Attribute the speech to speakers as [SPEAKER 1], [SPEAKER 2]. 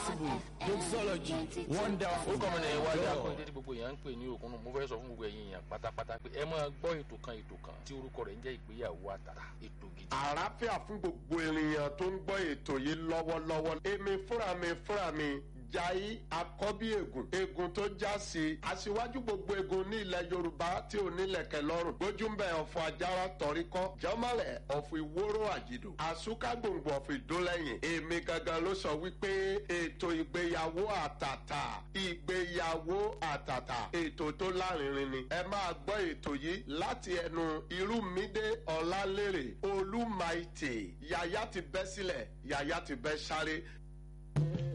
[SPEAKER 1] possible doxology wonderful.
[SPEAKER 2] orúkọ mi ni wájú
[SPEAKER 1] God.
[SPEAKER 2] akóyedé tí gbogbo èèyàn ń pè ní òkun mo fẹ́ sọ fún gbogbo ẹ̀yin èèyàn pátápátá pé ẹ máa gbọ́ ètò kan ètò kan tí orúkọ rẹ̀ ń jẹ́ ìgbéyàwó àtàtà ètò gidi.
[SPEAKER 3] àlàáfíà fún gbogbo ènìyàn tó ń gbọ́ ètò yìí lọ́wọ́lọ́wọ́ èmi fúnra mi fúnra mi jai akọ́bí ègùn ègùn tó já sí aṣíwájú gbogbo ègùn ní ilẹ̀ yorùbá tí ò nílẹ̀kẹ̀ lọ́rùn gbójúmbẹ̀ ọ̀fọ̀ ajára tọ̀ríkọ́ jọ́mọ́lẹ̀ ọ̀fọ̀ ìwóró àjìdò àsúkágbòǹgbò ọ̀fọ̀ ìdólẹ́yìn èmi gangan ló sọ wípé ètò ìgbéyàwó àtàtà ìgbéyàwó àtàtà ètò tó lárinrin ni ẹ máa gbọ́ ètò yìí láti ẹnu irúmídé ọ̀làlérè olúmaìtì yàyà ti bẹ́ sílẹ̀ yàyà ti bẹ́ sáré